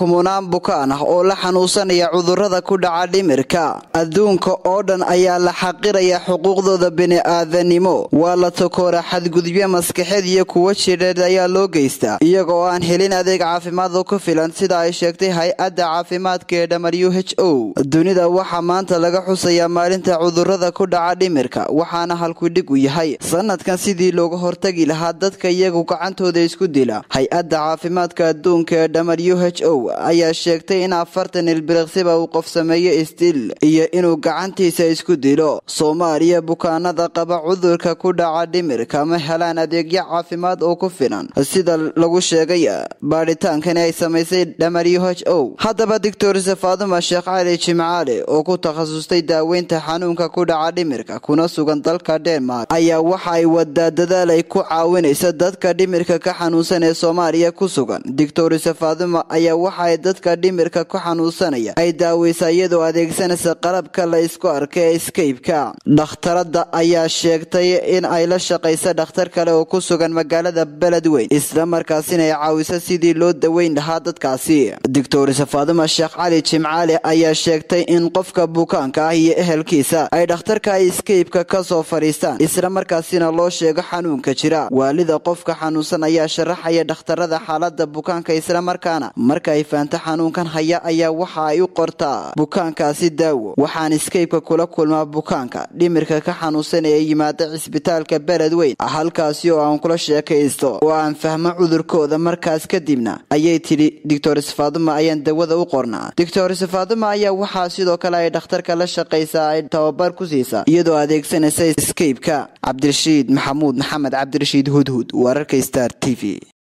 kumunaan bukaan ah oo la xanuunsanaya cudurrada ku dhaca dhimirka adduunka oo dhan ayaa la xaqiraya xuquuqdooda bini'aadanimo waa la takoora xadgudubyo maskaxeed iyo kuwo jidheed ayaa loo geystaa iyaga oo aan helin adeeg caafimaad oo ku filan sida ay sheegtay hay-adda caafimaadka ee w h o dunida waxaa maanta laga xusayaa maalinta cudurrada ku dhaca dhimirka waxaana halkudhig u yahay sanadkan sidii looga hortagi lahaa dadka iyagu gacantooda isku dila hay-adda caafimaadka adduunka ee w h o ayaa sheegtay in afartan ilbiriqsiba uu qof sameeyo isdil iyo inuu gacantiisa isku dilo soomaaliya bukaanada qaba cudurka ku dhaca dhimirka ma helaan adeegyo caafimaad oo ku filan sida lagu sheegay baadhitaankani ay samaysay w h o haddaba doctor faaduma sheekh cali jimcaale oo ku takhasustay daaweynta xanuunka ku dhaca dhimirka kuna sugan dalka denmark ayaa waxa ay wadaa dadaal ay ku caawinaysa dadka dhimirka ka xanuunsan ee soomaaliya ku sugan doctor faaduma ayaa waxa ay dadka dhimirka ku xanuunsanaya ay daaweysa iyadoo adeegsanaysa qalabka la isku arka ee skaypka dhakhtarada ayaa sheegtay in ay la shaqaysa dhakhtar kale oo ku sugan magaalada beledweyn islamarkaasina ay caawiso sidii loo daweyn lahaa dadkaasi doctor faaduma sheekh cali jimcaale ayaa sheegtay in qofka bukaanka ah iyo ehelkiisa ay dhakhtarka ay skaypka ka soo fadhiistaan islamarkaasina loo sheego xanuunka jira waalida qofka xanuunsan ayaa sharaxaya dhakhtarada xaalada bukaanka islamarkaana marka ay fahanto xanuunkan haya ayaa waxa ay u qortaa bukaankaasi daawo waxaan skaypka kula kulmaa bukaanka dhimirka ka xanuunsan ee yimaada cisbitaalka beledweyn halkaasi oo aan kula sheekaysto oo aan fahmo cudurkooda markaas kadibna ayay tidhi doctor sfaaduma ayaan dawada u qornaa doctor sfaaduma ayaa waxaa sidoo kale ay dhakhtarka la shaqaysaa ay tababar ku siisaa iyadoo adeegsanaysa skaypka cabdirashiid maxamuud maxamed cabdirashiid hudhud wararka star t v